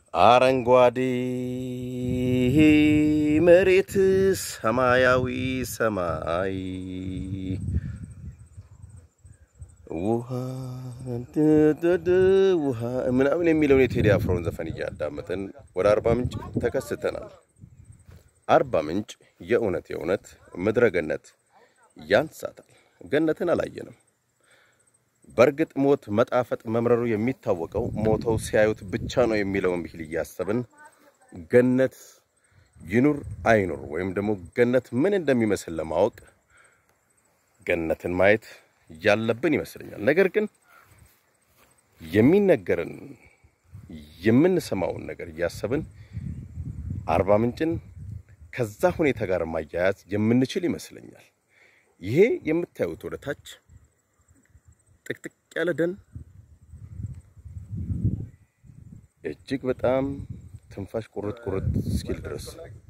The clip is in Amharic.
አረንጓዴ መሬት ሰማያዊ ሰማይ ውሃ ውሃ ምናምን የሚለውን የቴዲ አፍሮን ዘፈን እያዳመጥን ወደ አርባ ምንጭ ተከስተናል። አርባ ምንጭ የእውነት የእውነት ምድረ ገነት ያንሳታል። ገነትን አላየንም። በእርግጥ ሞት መጣፈጥ መምረሩ የሚታወቀው ሞተው ሲያዩት ብቻ ነው የሚለውን ብሂል እያሰብን ገነት ይኑር አይኑር ወይም ደግሞ ገነት ምን እንደሚመስል ለማወቅ ገነትን ማየት ያለብን ይመስለኛል። ነገር ግን የሚነገርን የምንሰማውን ነገር እያሰብን አርባ ምንጭን ከዛ ሁኔታ ጋር ማያያዝ የምንችል ይመስለኛል። ይሄ የምታዩት ወደ ታች ጥቅጥቅ ያለ ደን እጅግ በጣም ትንፋሽ ቁርጥ ቁርጥ እስኪል ድረስ